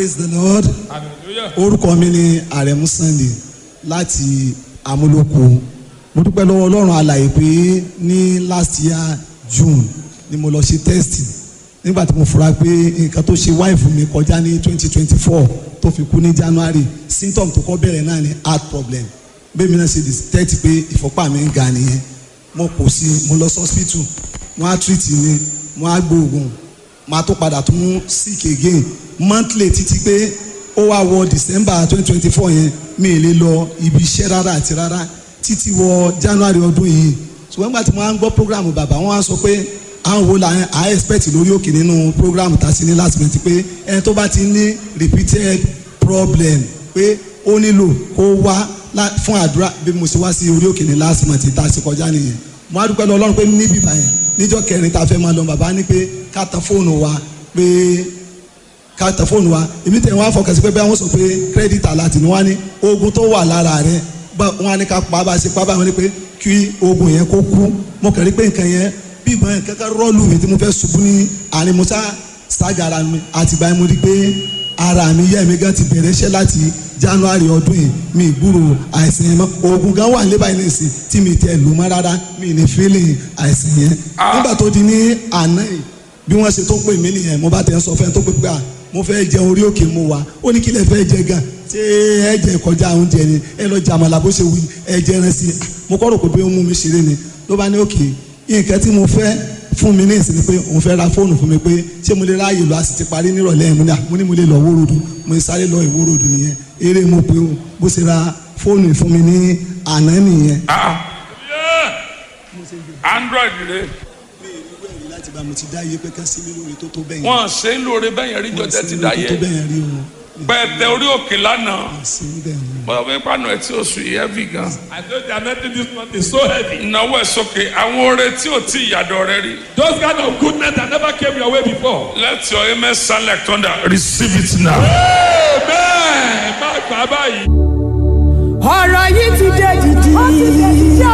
praise the lord hallelujah orúkọ mi ni àrẹ̀mú sunday láti amúlòkó mo dúpẹ́ lọ́wọ́ ọlọ́run alàyè pé ní last year june ni mo lọ ṣe test nígbà tí mo fura pé nǹkan tó ṣe wáìfù mi kọjá ní twenty twenty four tó fi kú ní january symptom tó kọ́ bẹ̀rẹ̀ náà ni heart problem bẹ́ẹ̀ mi náà ṣe detect pé ìfọ́pá mi ń ga nìyẹn mo kò sí mo lọ sí hospital wọ́n á treat mi wọ́n á gbóògùn máa tó padà tún sick again monthly títí pé ó wá wọ december twenty twenty four yẹn mi ì lè lọ ibi iṣẹ́ rárá àti rárá títí wọ january ọdún yìí ṣùgbọ́n nígbà tí mo máa ń gbọ́ program bàbá wọn á sọ pé àwọn wo la à expect lórí òkè nínú program tá a sí ní last month pé ẹni tó bá ti ní repeated problem pé ó nílò kó wá lá- fún àdúrà bí mo ṣe wá sí orí òkè ní last month tá a ṣe kọjá nìyẹn mo á dúpẹ́ lọ ọlọ́run pé níbí báyẹn níjọ́ kẹrin tá a fẹ́ máa lọ bàbá ní pé ká tan fóònù wa pé ká tẹ fóònù wa èmi tẹ̀ wọ́n á fọkàn sí pé bẹ́ẹ̀ wọ́n sọ pé credit alert ni wọ́n á ní oògùn tó wà lára rẹ̀ bá wọ́n á ní ká pa bá a ṣe pa bá wọn ní pé kí oògùn yẹn kó kú mo kàn rí pé nǹkan yẹn bí ìgbọ́n yẹn kankan rọ́ọ̀lù mi tí mo fẹ́ ṣubú ní àárín mo sá ṣáàgà ara mi àtìgbà yẹn mo rí pé ara mi yẹ́ mi gan ti bẹ̀rẹ̀ iṣẹ́ láti january ọdún yìí mi gbúrò àìsàn yẹn mọ́ oògùn gan wà níbàyìí nìsín tí mi tẹ̀ lù mọ́ rárá mi ní feeling àìsàn yẹn nígbà tó di ní àná yìí bí wọ́n ṣe tó pè mí nìyẹn mo bá tẹ̀ ń sọ fẹ́ tó pé pé à mo fẹ́ jẹ orí òkè mo wà ó ní kí lè fẹ́ jẹ gan ṣé ẹ jẹ kọjá oúnjẹ ni ẹ lọ jẹ àmàlà bó ṣe wí ẹ jẹ ẹran sí i mo kọ́ rò pé bí ó mú mi ṣeré ni ló bá ní òkè nǹkan tí mo fẹ́ fún mi ní ìsinmi pé òun fẹ́ ra fóònù fún mi pé ṣé mo lè ráàyè lọ a sì ti parí nírọ̀lẹ́ ẹ̀ mo ní à mo ní mo lè lọ wórodù mo sáré lọ ìwórodù nìyẹn eré mo pé o bó ṣe ra fóònù fún mi ní àná nìyẹn. ah yeah android rẹ mi ì rí wẹ̀rí láti bá mo ti dá iye pé ká sí mi lórí tó tó bẹ́yìn. wọn ṣe ń lóore bẹ́yẹn rí jọjẹ ti dá tó tó yẹ bẹ́yìn rí o. pẹ̀tẹ orí òkè lánàá sí bẹ́ẹ̀ ni. bọ́dọ̀ fẹ́ pàánù ẹ̀ tí ó sùn yìí heavy gan. I know they are making this month is so heavy. ìnáwó ẹ̀ sókè àwọn oore tí ò tí ìyàdọ̀ rẹ rí. Those kind of goodness that never came your way before. let your amen sound like thunder receive it now. Amen. Má gbà báyìí. ọ̀rọ̀ yìí ti dé dìdì.